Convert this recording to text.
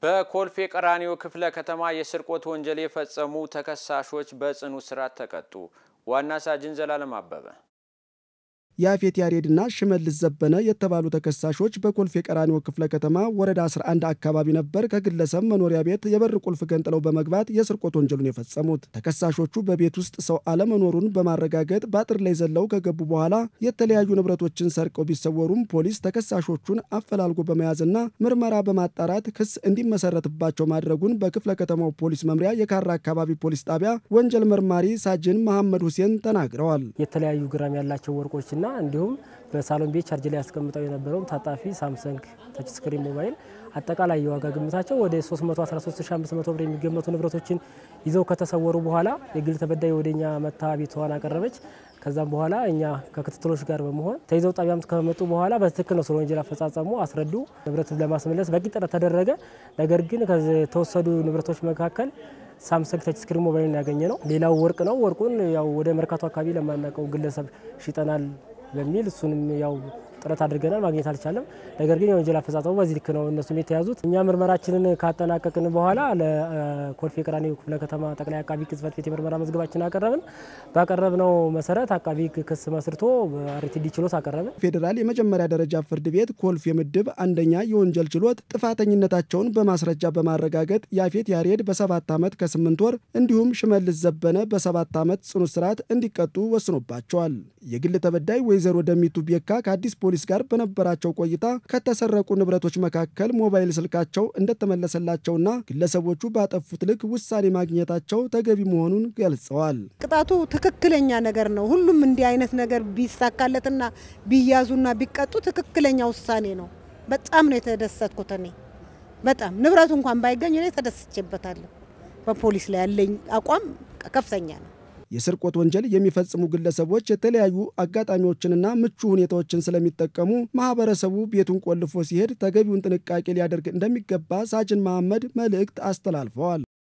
በኮልፌ ቀራኒዮ ክፍለ ከተማ የስርቆት ወንጀል የፈጸሙ ተከሳሾች በጽኑ እስራት ተቀጡ። ዋና ሳጅን ዘላለም አበበ ያፌት ያሬድና ሽመልስ ዘበነ የተባሉ ተከሳሾች በኮልፌ ቀራኒዮ ክፍለ ከተማ ወረዳ 11 አካባቢ ነበር ከግለሰብ መኖሪያ ቤት የበር ቁልፍ ገንጥለው በመግባት የስርቆት ወንጀሉን የፈጸሙት። ተከሳሾቹ በቤት ውስጥ ሰው አለመኖሩን በማረጋገጥ በአጥር ላይ ዘለው ከገቡ በኋላ የተለያዩ ንብረቶችን ሰርቀው ቢሰወሩም ፖሊስ ተከሳሾቹን አፈላልጎ በመያዝና ምርመራ በማጣራት ክስ እንዲመሰረትባቸው ማድረጉን በክፍለ ከተማው ፖሊስ መምሪያ የካራ አካባቢ ፖሊስ ጣቢያ ወንጀል መርማሪ ሳጅን መሐመድ ሁሴን ተናግረዋል። የተለያዩ ግራም ያላቸው ወርቆችና እንዲሁም በሳሎን ቤት ቻርጅ ላይ ያስቀምጠው የነበረውም ታጣፊ ሳምሰንግ ተች ስክሪን ሞባይል አጠቃላይ የዋጋ ግምታቸው ወደ 313500 ብር የሚገመቱ ንብረቶችን ይዘው ከተሰወሩ በኋላ የግል ተበዳይ ወደኛ መታ ቤቷን አቀረበች። ከዛም በኋላ እኛ ከክትትሎች ጋር በመሆን ተይዘው ጣቢያም ከመጡ በኋላ በትክክል ነው ስለ ወንጀል አፈጻጸሙ አስረዱ። ንብረቱን ለማስመለስ በቂ ጥረት ተደረገ። ነገር ግን ከተወሰዱ ንብረቶች መካከል ሳምሰንግ ተች ስክሪን ሞባይል ያገኘ ነው። ሌላው ወርቅ ነው። ወርቁን ያው ወደ መርካቶ አካባቢ ለማናውቀው ግለሰብ ሽጠናል በሚል እሱንም ያው ጥረት አድርገናል፣ ማግኘት አልቻለም። ነገር ግን የወንጀል አፈጻጸሙ በዚህ ልክ ነው እነሱም የተያዙት። እኛ ምርመራችንን ካጠናቀቅን በኋላ ለኮልፌ ቀራኒዮ ክፍለ ከተማ ጠቅላይ አቃቢ ሕግ ጽሕፈት ቤት የምርመራ መዝገባችን አቀረብን። ባቀረብነው መሰረት አቃቢ ሕግ ክስ መስርቶ በአርቲዲ ችሎት አቀረብን። ፌዴራል የመጀመሪያ ደረጃ ፍርድ ቤት ኮልፌ ምድብ አንደኛ የወንጀል ችሎት ጥፋተኝነታቸውን በማስረጃ በማረጋገጥ ያፌት ያሬድ በሰባት ዓመት ከስምንት ወር እንዲሁም ሽመልስ ዘበነ በሰባት ዓመት ጽኑ እስራት እንዲቀጡ ወስኖባቸዋል። የግል ተበዳይ ወይዘሮ ደሚቱ ቤካ ከአዲስ ፖሊስ ጋር በነበራቸው ቆይታ ከተሰረቁ ንብረቶች መካከል ሞባይል ስልካቸው እንደተመለሰላቸውና ግለሰቦቹ ባጠፉት ልክ ውሳኔ ማግኘታቸው ተገቢ መሆኑን ገልጸዋል። ቅጣቱ ትክክለኛ ነገር ነው። ሁሉም እንዲህ አይነት ነገር ቢሳካለትና ቢያዙና ቢቀጡ ትክክለኛ ውሳኔ ነው። በጣም ነው የተደሰትኩት። እኔ በጣም ንብረቱ እንኳን ባይገኝ እኔ ተደስቼበታለሁ። በፖሊስ ላይ ያለኝ አቋም ከፍተኛ ነው። የስርቆት ወንጀል የሚፈጽሙ ግለሰቦች የተለያዩ አጋጣሚዎችንና ምቹ ሁኔታዎችን ስለሚጠቀሙ ማህበረሰቡ ቤቱን ቆልፎ ሲሄድ ተገቢውን ጥንቃቄ ሊያደርግ እንደሚገባ ሳጅን መሐመድ መልእክት አስተላልፈዋል።